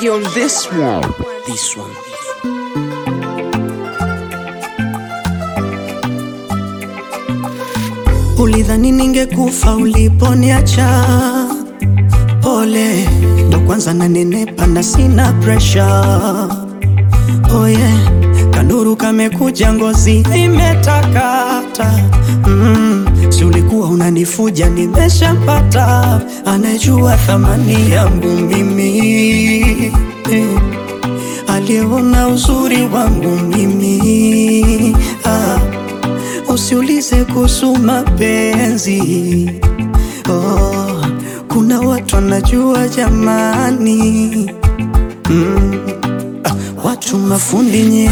Shaggy on this one. This one. Ulidhani ningekufa uliponiacha, pole ndo kwanza nanenepa na sina pressure. Oh yeah, kanuru kamekuja, ngozi imetakata. Mm, si ulikuwa unanifuja, nimeshapata anayejua thamani yangu mimi eh, aliyeona uzuri wangu mimi ah. Usiulize kuhusu mapenzi oh, kuna watu wanajua jamani mm, ah, watu mafundi nye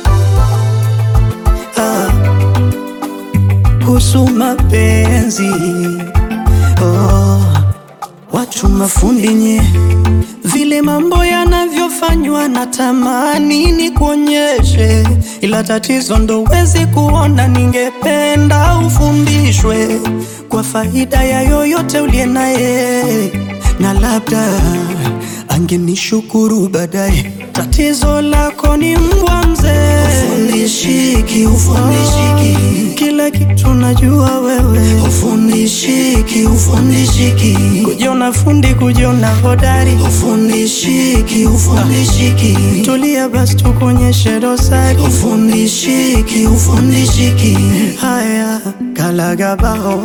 ah, kuhusu mapenzi oh, watu mafundi nye vile mambo yanavyofanywa na tamani ni kuonyeshe, ila tatizo ndo wezi kuona. Ningependa ufundishwe kwa faida ya yoyote uliye naye, na labda angenishukuru baadaye. Tatizo lako ni mbwa mzee, ufundishiki, ufundishiki kila kitu najua wewe, ufundishiki, ufundishiki kujiona fundi, kujiona hodari, ufundishiki, ufundishiki tulia basi tukuonyeshe dosari, ufundishiki, ufundishiki haya kalagabao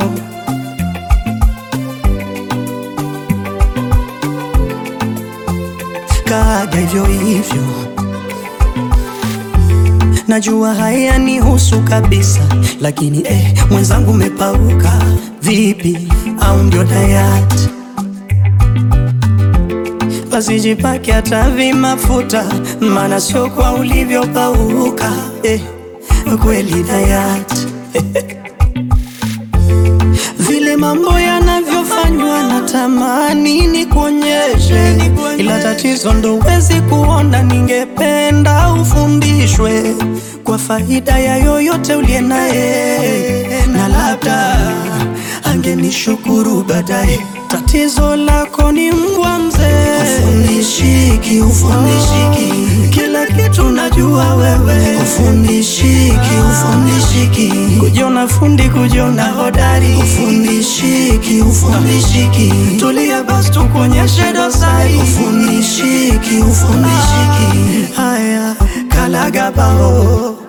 kaga hivyo hivyo Najua haya ni husu kabisa, lakini eh, mwenzangu umepauka vipi? Au ndio dayati? Basi jipake hata vimafuta, maana sio kwa ulivyopauka eh, kweli dayati vile mambo yanavyofanywa na tamani ni kuonyeshe, ila tatizo ndo wezi kuona. Ningependa ufundishwe kwa faida ya yoyote uliye naye, na labda angenishukuru baadaye. Tatizo lako ni mbwa mzee, ufundishiki, ufundishiki kila kitu najua wewe, ufundishiki, ufundishiki kujiona fundi, kujiona hodari, ufundishiki, ufundishiki tulia basi tukuonyeshe dosari, ufundishiki, ufundishiki haya kalagabao